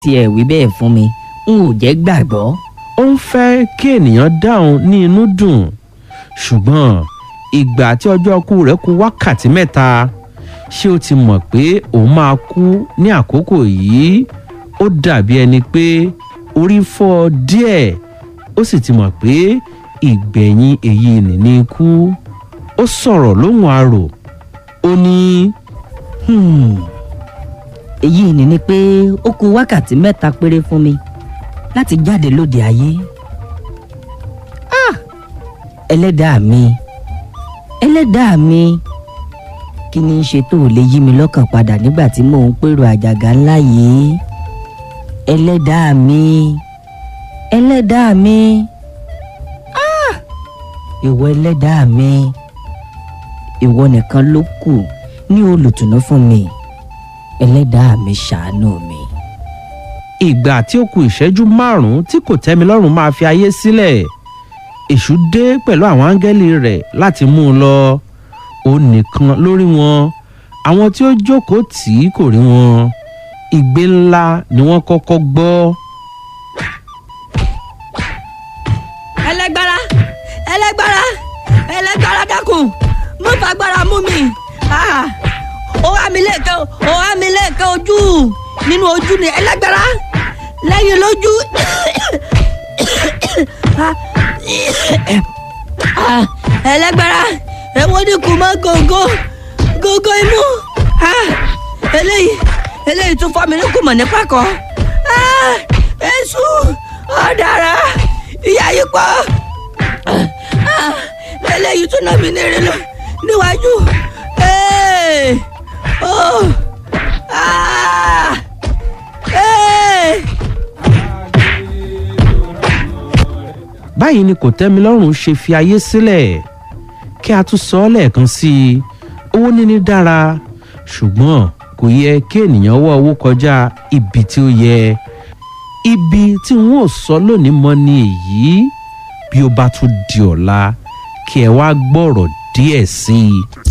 tiẹ̀ wí bẹ́ẹ̀ fún mi n ò jẹ́ gbàgbọ́. ó ń fẹ́ kí ènìyàn dáhùn ní inú dùn ṣùgbọ́n ìgbà tí ọjọ́ kú rẹ̀ kù wákàtí mẹ́ta ṣé o ti mọ̀ pé òun máa kú ní àkókò yìí ó dàbí ẹni pé orí fọ́ ọ díẹ̀ ó sì ti mọ̀ pé ìgbẹ̀yìn èyí nìní ikú ó sọ̀rọ̀ lóhùn arò ó ní Hmm. èyí ni ni pé ó kù wákàtí mẹ́ta péré fún mi láti jáde lóde ayé. Ah! ẹlẹ́dàá mi ẹlẹ́dàá mi kí ni í ṣe tó lè yí mi lọ́kàn padà nígbà tí mò ń pèrò àjàgà ńlá yìí ẹlẹ́dàá mi ẹlẹ́dàá mi Ah! ìwọ ẹlẹ́dàá mi ìwọ nìkan ló kù ní olùtùnú fún mi ẹlẹ́dàá mi ṣàánú mi. ìgbà tí ó ku ìṣẹ́jú márùn-ún tí kò tẹ́mi lọ́rùn máa fi ayé sílẹ̀ èṣù dé pẹ̀lú àwọn áńgẹ́lì rẹ̀ láti mú un lọ ó nìkan lórí wọn àwọn tí ó jókòó tì í kò rí wọn igbe ńlá ni wọ́n kọ́kọ́ gbọ́ ẹlẹgbára ẹlẹgbára ẹlẹgbára dákun mo fagbára mú mi Ah, ó wá mi lẹ́ẹ̀kan ó wá mi lẹ́ẹ̀kan ojú nínú ojú ni ẹlẹgbára lẹ́yìn lójú Ah, ah, ẹlẹgbára èwo ni kù mọ́ gògó gògó inú Ah, eléyìí eléyìí tún fọ́ mi ní kùmọ̀ ní pàkọ́ Ah, èṣù ọ̀dàrà ìyá yìí pọ̀ Ah, eléyìí tún náà mi ní eré lọ níwájú Hey! Oh! Ah! Hey! báyìí ni kò tẹ́mi lọ́rùn ṣe fi ayé sílẹ̀ kí a tún sọ ọ́ lẹ́ẹ̀kan sí i owó níní dára ṣùgbọ́n kò yẹ kí ènìyàn wá owó kọjá ibi tí ó yẹ ibi tí n ó sọ lónìí mọ́ ni èyí bí ó bá tún di ọ̀la kí ẹ wá gbọ́rọ̀ díẹ̀ sí i.